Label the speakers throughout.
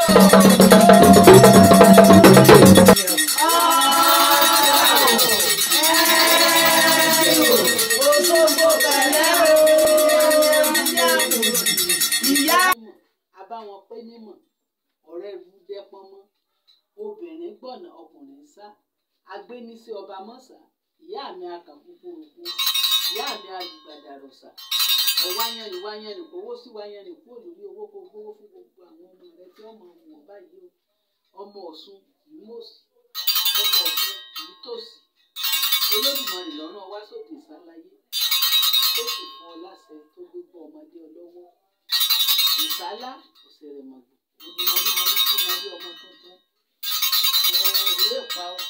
Speaker 1: àbáwọn pé nímọ̀ ọ̀rẹ́ rú dẹ́pọ́n mọ́ obìnrin gbọ̀nà ọkùnrin sá agbénísí ọba mọ́sà ìyá mi akàkúkúrúkú ìyá mi alùgbàdàrọ̀sà ọ̀wáyẹnì wáyẹnì kówó sí wáyẹnì kúrò lórí owó kó gbówó fún gbogbo àwọn ọmọ rẹ tí ọmọ wọn báyìí o ọmọ ọ̀ṣun ìmọ̀ọ́sì ọmọ ọ̀ṣun ìtòsí olódùmarè lọ́rùn wá sókè ìsálayé tó sì fún ọ láṣẹ tó gbégbó ọmọdé ọlọ́wọ́ ìsálá òsèrèmọ̀gbò onímọ̀lúmọ̀lú tí mo rí ọmọ tuntun èé pa ọ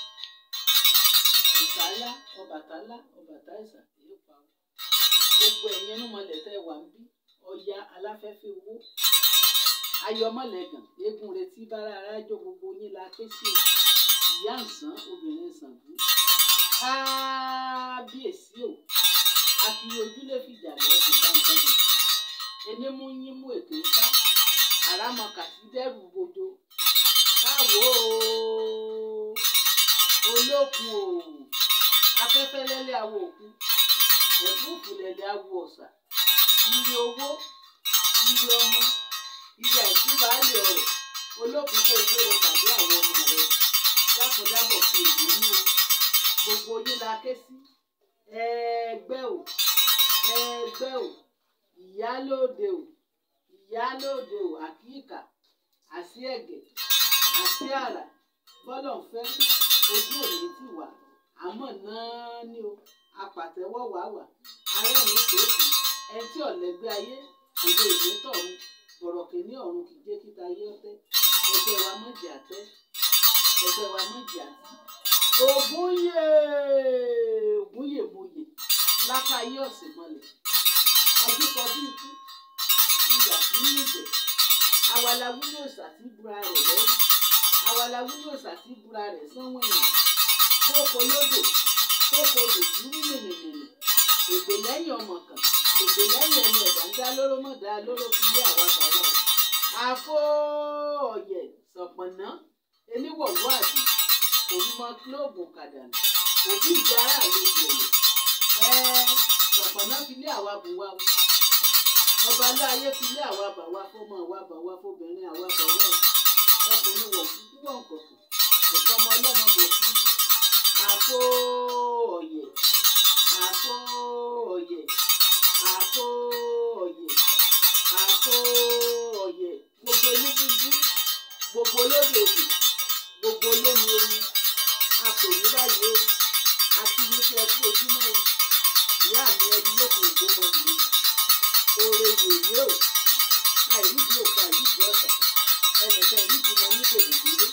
Speaker 1: ìsálá ọbàtálá ọbàtáìsà èé pa ọ gbogbo ẹ̀yin ẹnu mọ̀lẹ̀ tẹ́ wà ń bí ọya aláfẹ́fẹ́ owó ayọmọlẹ́gàn eégún retí bára arájọ gbogbo yín la ké sí o ìyá ǹsán obìnrin ṣàngó kábíyèsí o àfi ojúlé fìjà lọ́dún báńkọ́dù ẹni mú yín mú ètò ìta àràmọ̀kà sí dẹ́rù gbòdo káwọ́ olókun o afẹ́fẹ́ lẹ́lẹ́ awo òkun ẹ̀fúùfù lẹ́lẹ́ awo ọ̀sà ire owó ire ọmọ ire àìsí baálé ọ̀rọ̀ olókun kó gbére tàbí àwọn ọmọ rẹ lákọ̀dábọ̀ fi èdè ní o gbogbo yín la ké sí ẹgbẹ́ o ẹgbẹ́ o ìyálóde o ìyálóde o àkíkà àsí ẹ̀gẹ̀ àsí àrà bọ́lọ̀ ń fẹ́ ojú òní ti wà àmọ́ náà ni o apàtẹ́wọ́ wà wà arẹ́rìn kòókì ẹni tí ọ̀lẹ́gbẹ́ ayé kò lè dé tọ̀run bọ̀rọ̀kì ní ọ̀run kì í jẹ́ kíta ayé ọ̀tẹ́ ẹgbẹ́ wa mọ̀jì àtẹ́ ẹgbẹ́ wa mọ̀jì àtẹ́ ògúnyè ògúnyè mòyè lákàáyé ọ̀sẹ̀ mọ́lẹ̀ ọdúnkọdú ikú ìyà tí ń nìjẹ́ awala wúlò sàtì búra rẹ̀ lẹ́rù awala wúlò sàtì búra rẹ̀ sánwó ẹ̀yìn kókó lódò kókó odò tí ń mìnìmìnì ègbè lẹ́yìn ọmọ kan ègbè lẹ́yìn ẹni ẹ̀dá ń dá lóró mọ̀ dá lóró fi lé àwa bàbá rẹ̀ àfó ọ̀yẹ̀ sọ̀pọ̀nà eníwọ̀wọ́ àdì òrùmọ kílóòbù kàdànù òbí ìjà ara àlejò ẹ̀yẹ ẹ sọ̀pọ̀nà fi lé àwa bù wá ọba aláàyè fi lé àwa bà wá fọmọ àwa bà wá fọbìnrin àwa bà wá ọkùnrin wọ̀ kúkú wọ̀ kọ̀kọ̀ ọ̀pọ̀ ọmọ ọlọ́mọ bò fún àpò ọ̀yẹ̀ àpò ọ̀yẹ̀ àpò ọ̀yẹ̀ àpò ọ̀yẹ̀ gbogbo elébùbú gbogbo olódò òbí gbogbo olómi omi àpò yìí báyìí o àti yìí fẹ́ kú ojúmọ́ o ìyá mi ẹbí lókun ògbómọ nìyí oore yèyé o àìrídìí òkú àìrídìí ọ̀tà ẹnìkan ìrídìí mọ ní bèbèdélé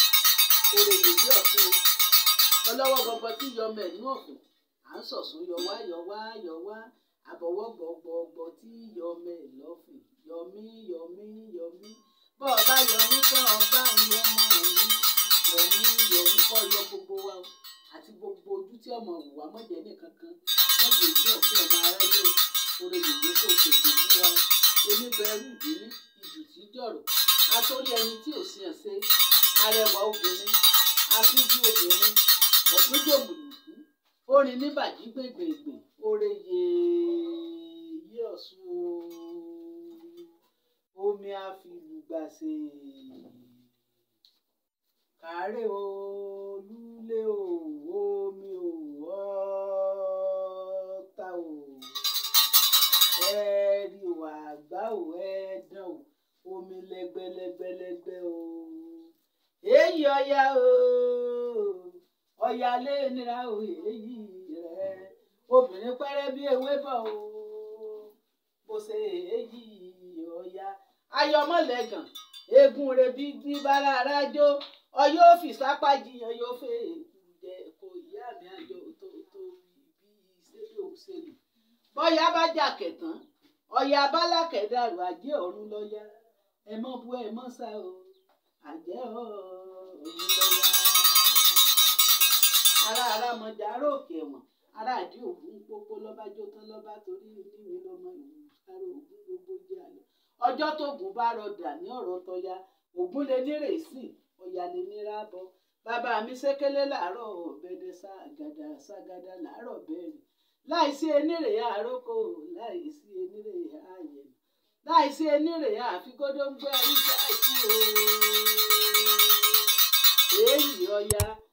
Speaker 1: oore yèyé ọ̀tún o ọlọ́wọ́ gbọgbọ tí yọmọ ẹ̀ ní ọ̀fìn à ń sọ̀sùn yọwá yọwá yọwá àbọ̀wọ́ gbọgbọgbọ tí yọmọ ẹ̀ lọ́fìn yọmí yọmí yọmí bọ́ọ̀ bá yọmí tán ọba ń yọmọ ọ̀hún yọmí yọmí kọ́ yọ gbogbo wa o àti gbogbo ojú tí ọmọ òwúwa mọ̀jẹ̀ nìkan kan mọ̀jẹ̀ ìdí ọ̀fìn ọmọ aráyé o oore yèyé kò tètè fún wa oníbẹ̀rù ìdílé ìjù tí jọ̀rọ̀ atórí ẹni tí ò sí ẹ̀sẹ̀ arẹwà obìnrin afíjú obìnrin ọ̀pẹ́jọ̀mùlùkù orin níbàjí gbègbègbè oore yèyé ọ̀ṣun omi àfìlùgbàsè kàárẹ̀ olúlé o omi o ọ̀ọ́ta o ẹ̀ẹ́rì o àgbá o ẹ̀ẹ́dán o omi lẹ́gbẹ́lẹ́gbẹ́lẹ́gbẹ́ o èyí ọya o ọya lé nira o èyí rẹ obìnrin pẹ́rẹ́ bí ewé bọ̀ o mo ṣe èyí ọya ayọmọlẹ́gàn eégún rẹ bí bí bára arájó ọyọ òfì sápá jiyàn yóò fẹ́ jẹ kò ìyá mi àjọ tó tó bí ìṣèlú òṣèlú bọ́yá bá jà kẹ̀tàn ọ̀yà abálákẹ̀ dàrú àjẹ́ ọ̀run lọ́yà ẹ mọ́ bu ẹ mọ́ sá o àjẹ́ ọ̀run lọ́yà. ara ara mọ̀jà ará òkè ẹ̀wọ̀n ará àdí ògún pópó lọ́ba jó tán lọ́ba torí níwèé lọ́mọ ìlú sáré ògún gbogbo jẹ́ àlọ́ ọjọ́ tóògùn bá rọdà ní ọ̀rọ̀ tọ́yá ògún lè nírè sí ọ̀yà lè nírà bọ bàbá mi ṣékélé làárọ̀ ọ̀bẹ̀dẹ̀ ságàdà ságàdà làárọ̀ bẹ́ẹ̀rẹ̀ láìsí enírè àrókò láìsí enírè ààyè láìsí enírè àfikódó ń gbé ẹrí ìjà ìkú o èyí ọya